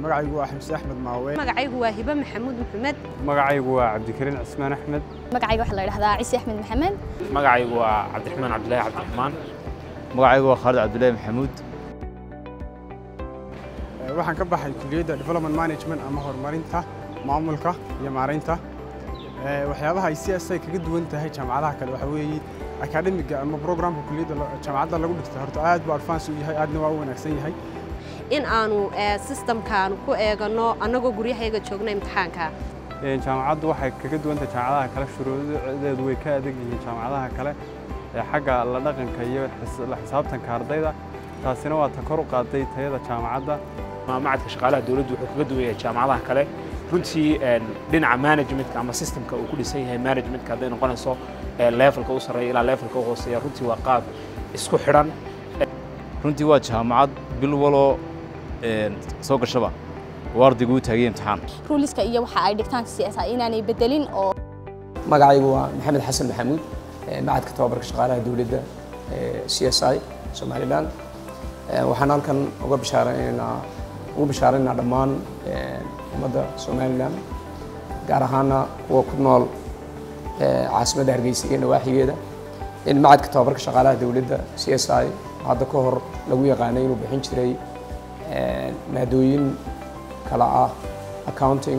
magacaygu waa xamse axmed maawe magacaygu waa hibe maxamuud maxamed magacaygu waa cabdikariin cismaan axmed magacayga waxaa la yidhahdaa ciise axmed maxamed magacaygu waa cabdiraxmaan cabdilaahi cabdiraxmaan magacaygu waa khaalid cabdilaahi maxamuud waxaan ka baxay kuliyadda development management ama horumarinta maamulka iyo maaraynta waxyaabaha ay c s ay kaga duwan tahay jaamacadaha kale waxa weeye akademiga ama programka kuliyadda jaamacadda lagu dhigta horta aad buu advance u yahay aadna waa u wanaagsan yahay in aanu systemkaanu ku eegano annagoo guryahayga joogna imtixaanka jaamacaddu waxay kaga duwan tahay jaamacadaha kale shuruudadeedu way ka adag yihiin jaamacadaha kale xagga la dhaqanka iyo la xisaabtanka ardayda taasina waa ta kor u qaaday tayada jaamacadda macadka shaqaalaha dowladdu wuxuu kaga duwan yahay jaamacadaha kale runtii dhinaca managementka ama systemka uu ku dhisan yahay managementka hadday noqonayso levelka u sarreeya ilaa levelka u hooseeya runtii waa qaab isku xidhan runtii waa jaamacad bil waloo soo gashaba oo ardaygu u taagay imtixaan ruuliska iyo waxa ay dhigtaan c s inaanay bedelin oo magacaygu waa maxamed xasan maxamuud macadka tababarka shaqaalaha dowladda c s i somalilan waxaan halkan uga bishaaraynaynaa ugu bishaaraynaynaa dhammaan ummadda somalilan gaar ahaana kuwa ku nool caasimadda hargeysa iyo nawaaxigeeda in macadka tababarka shaqaalaha dowladda c s i hadda ka hor lagu yaqaanay inuu bixin jiray maadooyin kala ah accounting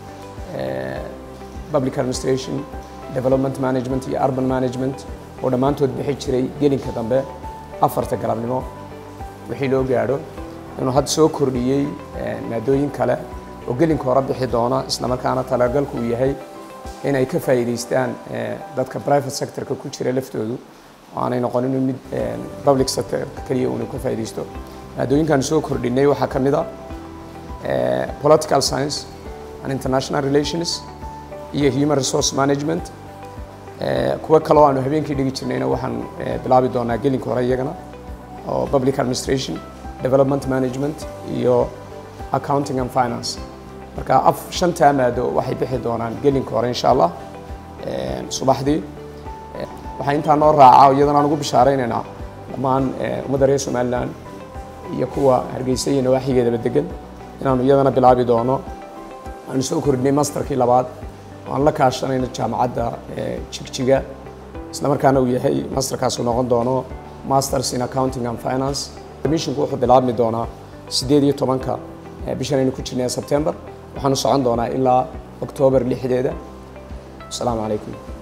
public administration development management iyo urban management oo dhammaantood bixi jiray gelinka dambe afarta galabnimo wixii loo gaadho inuu hadda soo kordhiyey maadooyin kale oo gelinka hore bixi doona islamarkaana talagalku uu yahay inay ka faa'iidaystaan dadka private sectorka ku jira laftoodu aanay noqonin mid public sectorka keliya uuna ka faa'iidaysto maadooyinkan soo kordhinay waxaa ka mid a political science and international relations iyo human resource management kuwa kaloo aanu habeenkii dhigi jirnayna waxaan bilaabi doonaa gelinka hore iyagana oo public administration development management iyo accounting and finance marka af shantaa maado waxay bixi doonaan gelinka hore insha allah subaxdii waxaa intaa noo raaca iyadana aan ugu bishaaraynaynaa dhammaan ummadda reer somaliland iyo kuwa hargeysa iyo nawaaxigeedaba degan inaanu iyadana bilaabi doono aanu soo kordhinay masterkii labaad aan la kaashanayno jaamacadda jigjiga isla markaana uu yahay masterkaasu noqon doono masters in accounting and finance admissionku wuxuu bilaabmi doonaa siddeed iyo tobanka bishan aynu ku jirnay sebtember waxaanu socon doonaa ilaa oktoobar lixdeeda asalaamu calaykum